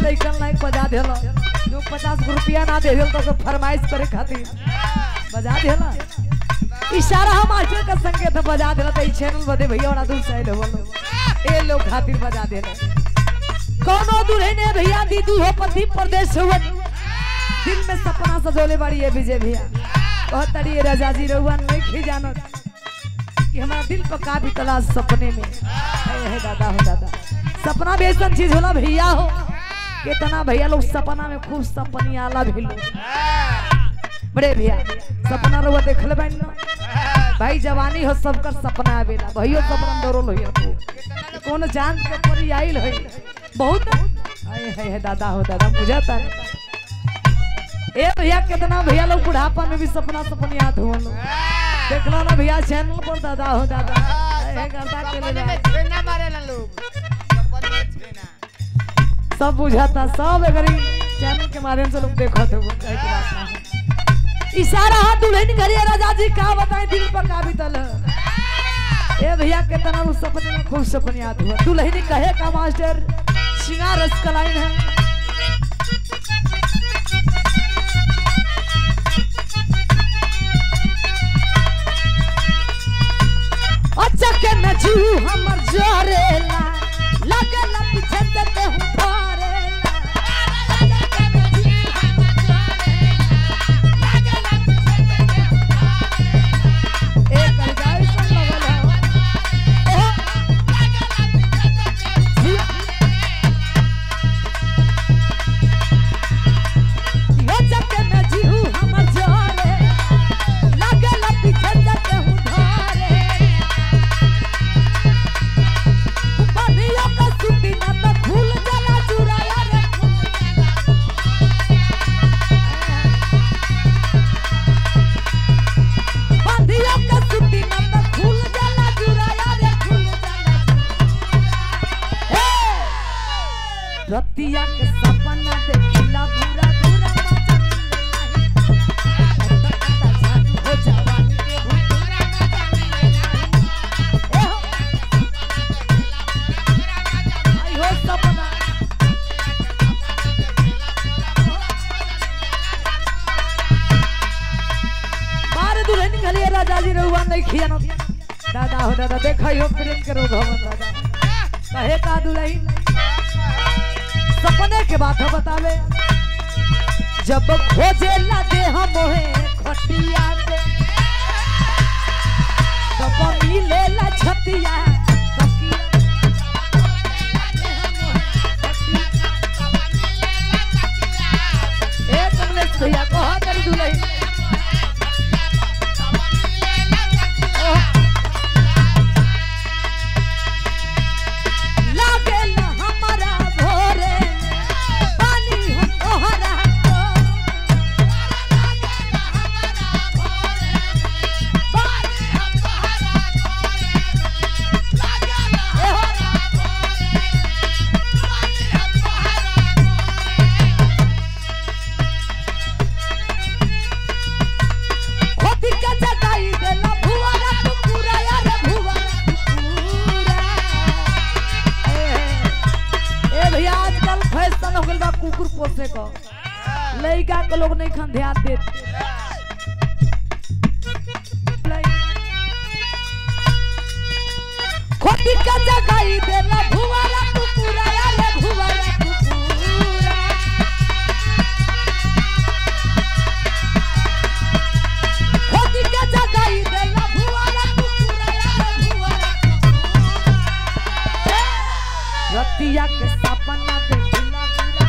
लइकन लाइक बजा देला जो पचास रुपया ना दे देल तो फरमाइश करे खातिर बजा देला इशारा हम मास्टर का संकेत बजा देला तो ई चैनल बदे भैया और दूर साइड हो ए लोग खातिर बजा देला कोनो दुल्हने भैया दीदी हो पति प्रदेश हुआ दिल में सपना सजोले बाड़ी है विजय भैया बहुत तड़ी राजा जी रहुआ नहीं खी जानो कि हमारा दिल पर का भी तलाश सपने में है, है दादा हो दादा सपना भी ऐसा चीज होला भैया हो कितना भैया लोग सपना में खूब सपनी आला भी लोग बड़े भैया सपना रहुआ देखल बैन ना भाई जवानी हो सबकर सपना आवेला भैयो सपना दौड़ल होइया खूब कौन जान के परी आइल है बहुत आए है, है दादा हो दादा बुझाता है ए भैया कितना भैया लोग बुढ़ापा में भी सपना सपनी याद हो देख लो ना भैया चैनल पर दादा हो दादा ए, गर्दा के ले सपने जा। में छेना मारेला लोग सपने में छेना सब बुझाता सब अगर ई चैनल के माध्यम से लोग देखो तो वो कहे की बात ना है। इशारा हाथ दुल्हन करिए राजा जी का बताएं दिल पर का बीतल ए भैया कितना उस सपने में खूब सपने याद हुआ दुल्हन कहे का मास्टर श्रृंगार रस का लाइन है अच्छा के नचू हमर जोरेला लगल पीछे से केहू धरेला एक गाय सुन लगल हो यो चक्के में जीहू हमर जोरे लगल पीछे से केहू धरे बनिया का सुती ना तो खुल जाला चुराया रे बनिया का सुती ना तो खुल जाला चुराया रे खुल जाला हे रतिया के सपना देखिला बुरा बुरा मजा हो जवानी के भूतरा ए हो आई हो सपना बार दुल्हन खलिए राजा जी रहुआ नहीं खियानो दादा हो दादा देखा हो प्रेम करो भवन दादा कहे का दुल्हन सपने के बात बतावे जब खोजे ला दे हम होए खटिया के तब मिले ला छतिया तकिया ए कमलेश भैया कहा कर दुल्हन लागे ना हमारा भोरे पानी हम तोहरा को खोती के जगाई देला भुवरा तू पूरा यार भुवरा तू पूरा ए ए भैया आजकल फैशन हो गइल बा कुकुर पोसे को लइका के लोग नहीं खान ध्यान देत खोती के जगाई देला भुवरा तू पूरा यार भुवरा तू पूरा खोती के जगाई देला भुवरा तू पूरा यार भुवरा तू पूरा रतिया के सपना देखिला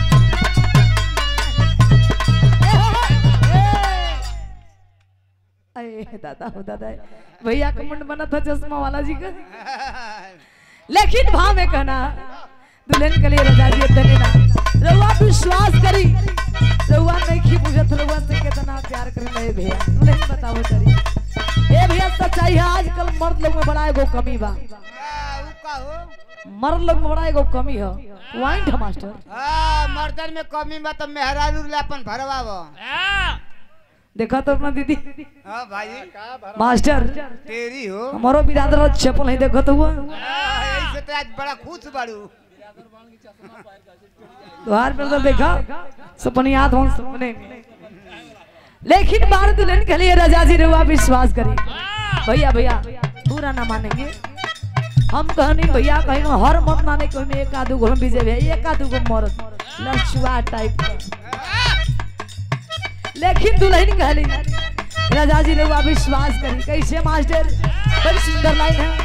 अरे दादा हो दादा भैया का मुंड बना था चश्मा वाला जी का लेकिन भाव में कहना दुल्हन के लिए रजा जी धनी ना रउआ विश्वास करी रउआ नहीं खी बुझत रउआ से कितना प्यार करे नहीं भैया दुल्हन बताओ तरी ए भैया सच्चाई है आजकल मर्द लोग में बड़ा एगो कमी बा हाँ, उ का हो मर्द लोग में बड़ा एगो कमी है वाइंट है मास्टर हाँ, मर्दन में कमी बा तो मेहरारू ला अपन भरवाव देखा तो अपना दीदी हाँ भाई मास्टर तेरी हो हमारो बिरादर चप्पल है देखो तो हुआ हाँ, ऐसे तो आज बड़ा खुश बाड़ू द्वार पर तो देखा सपने याद हो सपने में लेकिन बार दुल्हन के लिए राजा जी रुआ विश्वास करी भैया भैया पूरा ना मानेंगे हम कहनी भैया कहीं हर मत माने कोई में एक आदू घोल बीजे भैया एक आदू को मरत लछुआ टाइप का लेकिन दुल्हन कहली राजा जी रुआ विश्वास करी कैसे मास्टर बड़ी सुंदर लाइन है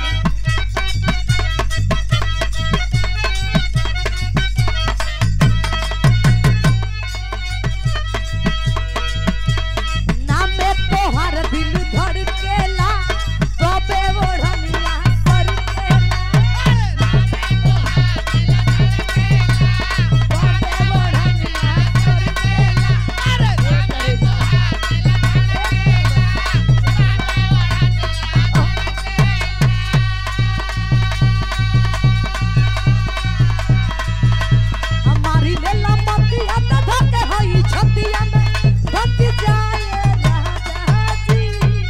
नामे तोहर दिल धड़केला कबे ओढ़निया करकेला कबे ओढ़निया करकेला हमारी लेला मतिया त धके हई छतिया में धक जाए राजा जी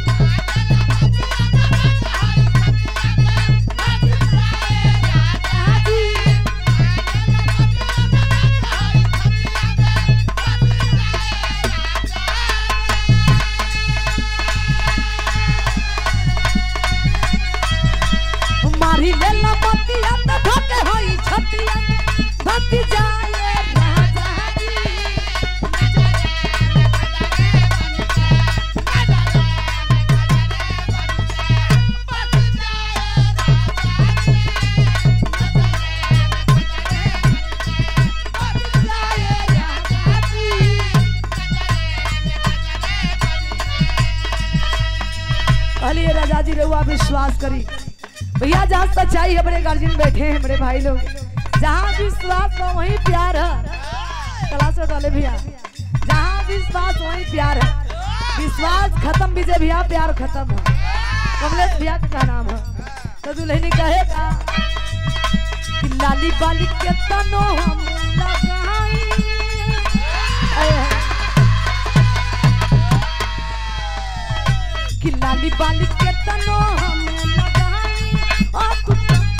राजा जी हमारी लेला मतिया त धके हई छतिया में धक जाए राजा जी कहलिए राजा जी रहुआ विश्वास करी भैया जहाँ सच्चाई है बड़े गार्जियन बैठे हैं बड़े भाई लोग जहाँ विश्वास हो वहीं प्यार है क्लास में डाले भैया जहाँ विश्वास वहीं प्यार है विश्वास खत्म विजय भैया प्यार खत्म है कमलेश भैया का नाम है तो दुल्हनी कहेगा कि लाली बाली के तनो हम लगाई अये है। कि लाली बाली के तनो हम लगाई ओ तू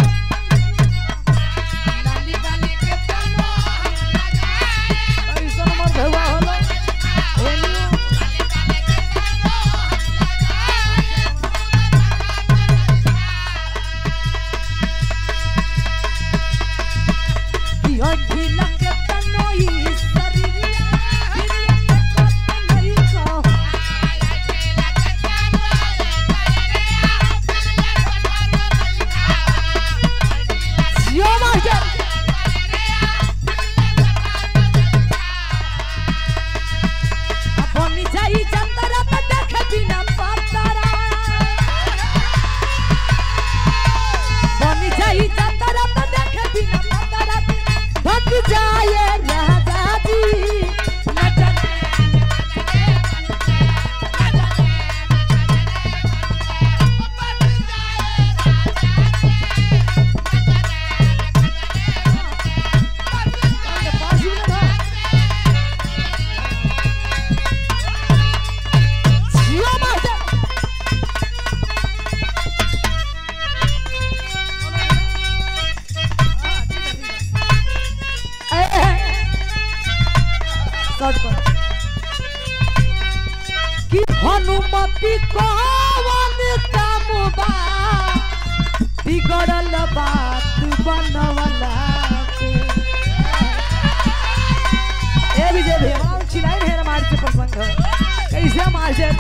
लाली बाली के तनो हम लगाई ऐसा नंबर भवा होला एलियो कि अढ़ी लगे तनो ई शरीरिया फिर कत नहीं कहो जियो मास्टर अपनी जाई चंदरा पे देखे बिना पातारा बनी जाई चंदरा पे देखे बिना पातारा भग जाए राजा जी नचन पास ही ना जियो मास्टर कि हनुमति कवन काम बा बिगड़ल बात बनवला के ए विजय भैया बड़ा चिल्लाई ढेर मार से प्रसंग कैसे मास्टर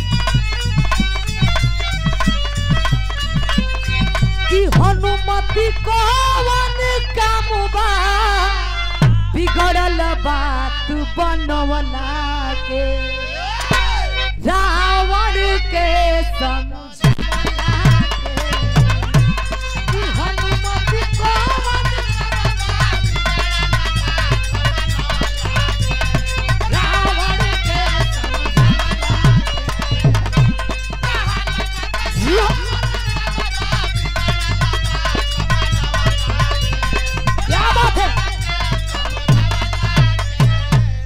कि हनुमति कवन काम बा बिगड़ल बात बनवला के रावण के समझवला के कि हनुमति कवन रावण के समझवला क्या बात है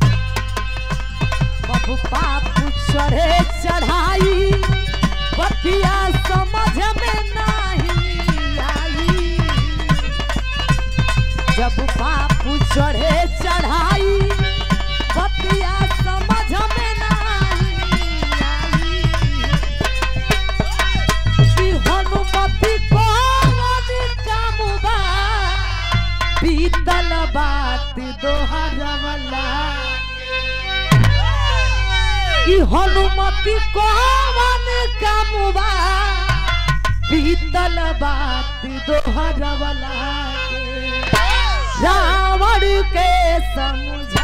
बाबू बापू चढ़े चढ़ाई बत्ती ई हनुमति कौन कामुबा बीतल बात दोहरवला के रावण के समझा